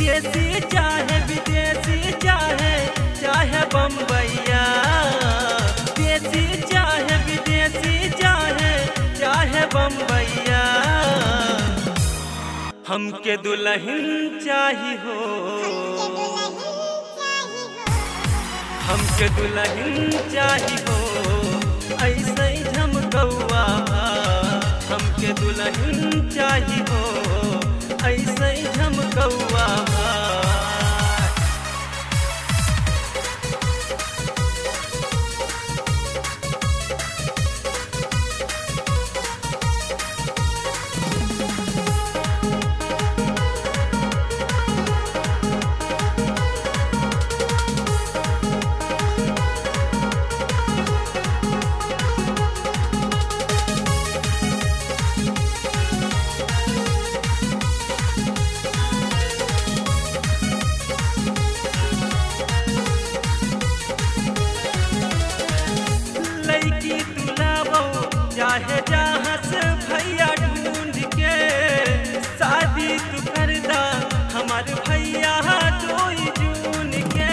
देसी चाहे विदेशी चाहे चाहे बम्बैया देसी चाहे विदेशी चाहे चाहे बम्बैया हमके दुल्हन चाही हो हमके दुल्हन चाही हो ऐसे ही झमकौआ हमके दुल्हन चाही हो ऐसे ही झमकौआ लड़की तुलावो चाहे जहाँ से भैया ढूंढ के शादी तू कर दा हमार भैया डोई जून के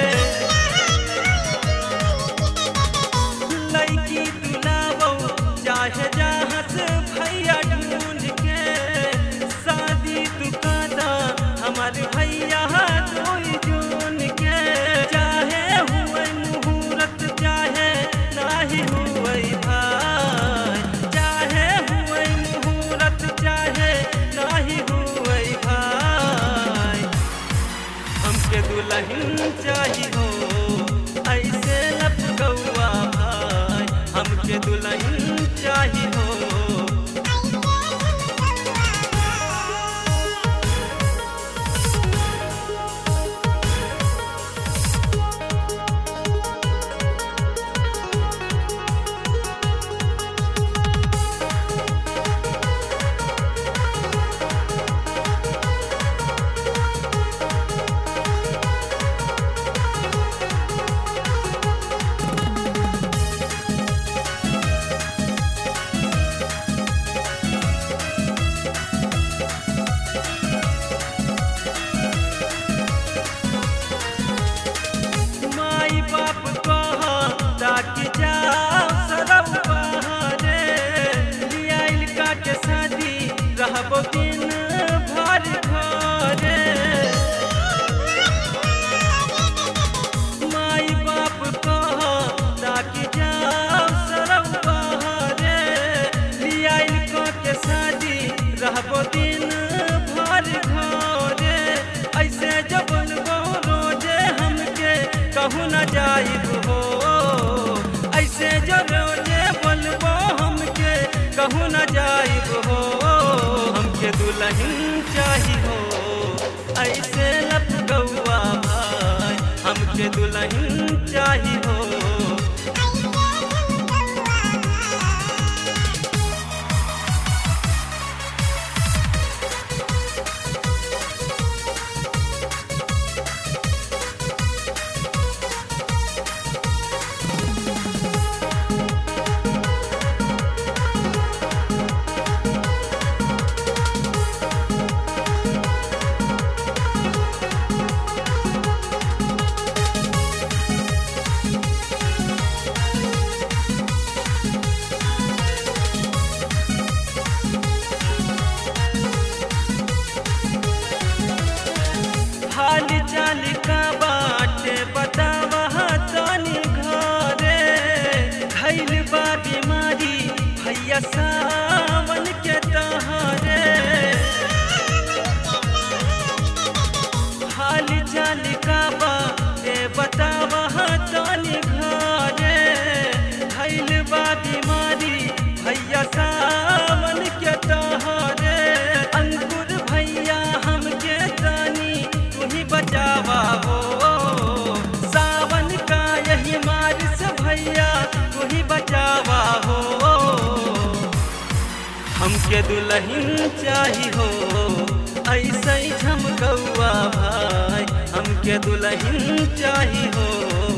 लड़की तुलावो चाहे जहाँ से भैया ढूंढ के शादी तू कर दा हमार भैया डोई जून के चाहे हुए मुहूर्त चाहे नाही हुए भाई चाहे हुए मुहूर्त चाहे नाही हुए भाई हमके दुल्हन चाही हो ऐसे लपकौआ भाई हमके दुल्हन चाही हो माई बाप कहा ताकि जाओ सरब बहारे लियाइल का के शादी रहबो दिन भर घरे माई बाप कहा ताकि जाओ सरब बहारे लियाइल का के शादी रहबो दिन भर घरे ऐसे जबन रोजे हमके कहूँ न जाइब हो ऐसे जो रोजे बोलबो हमके कहूँ न जाइब हो हमके दुल्हन चाही हो ऐसे लपकौआ भाई हमके दुल्हन चाही हो हाल चाल का बाटे बतावा तनी घरे धैल बा बीमारी भैया सावन के तहरे हाल चाल का बाटे बतावा तनी घरे धैल बा बीमारी भैया सावन के तहरे अंकुर भैया हमके तानी तू ही बचावा हो सावन का यही मारिस भैया तू ही बचावा हो हमके दुल्हन चाही हो ऐसे ही झमकौआ भाई हमके दुल्हन चाही हो